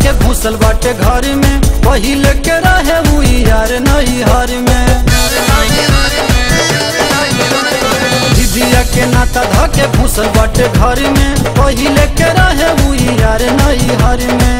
के घुसल बाटे घर में पहिले के रहे हुई यार नहीं हर में दीदिया के नाता ध के घुसल बाटे घर में पहिले के रहे हुई यार नहीं हर में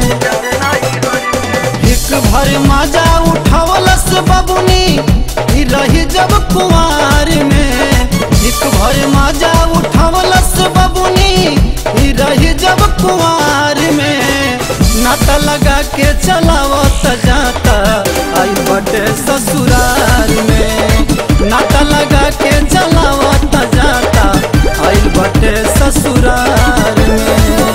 एक भर मजा उठावलस बबुनी ई रही जब कुआर में एक भर मजा उठावलस बबुनी ई रही जब कुआर में नाता लगा के चलावत जाता आई बटे ससुराल में नाता लगा के चलावत जाता आई बटे ससुराल में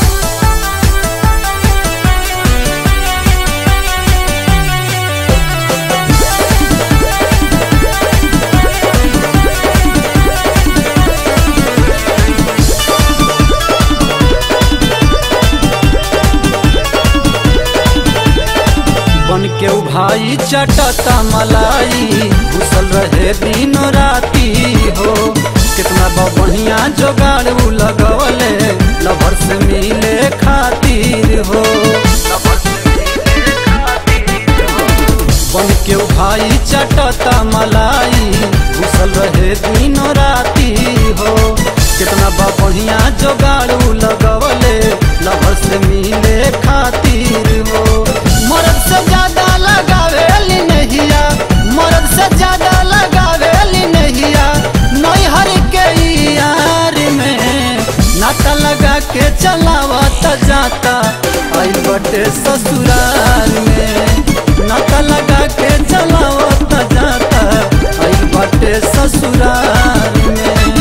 बन के उ भाई चटता मलाई घुसल रहे दिन राती हो कितना बढ़िया जोगाड़ उ लगवले लभर से मिले खातिर हो बन के उ भाई चटता मलाई घुसल रहे दिन राती हो कितना बढ़िया जोगाड़ उ लगवले लभर से मिले खातिर हो मरद से ज्यादा लगावेली नहिया मरद से ज्यादा लगावेली नहिया नैहर के यार में नाता लगा के चलावत जाता आई बटे ससुराल में नाता लगा के चलावत जाता आई बटे ससुराल में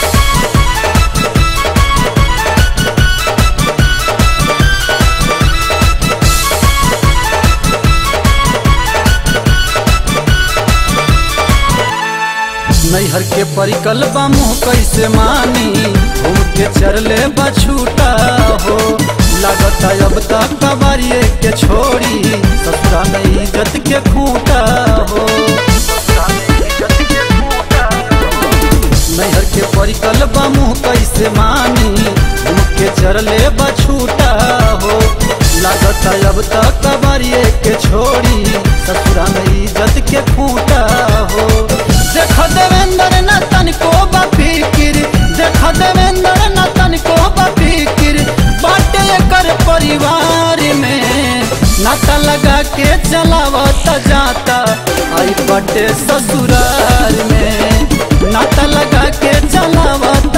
नैहर के परिकल बा मुँह कैसे मानी घूम के चरले बछूटा हो लागत अब तक कबारिए के छोड़ी ससुरा में इज्जत के खूटा हो नैहर के परिकल बा मुँह कैसे मानी घूम के चरले बछूटा हो लागत अब तक कबारिए के छोड़ी ससुरा में इज्जत के खूटा हो देख देवेंद्र न तनिको बफिकिर देख देवेंद्र न तनिको बफिकिर बाटे कर परिवार में नाता लगा के चलावत जाता आई बटे ससुराल में नाता लगा के चलावत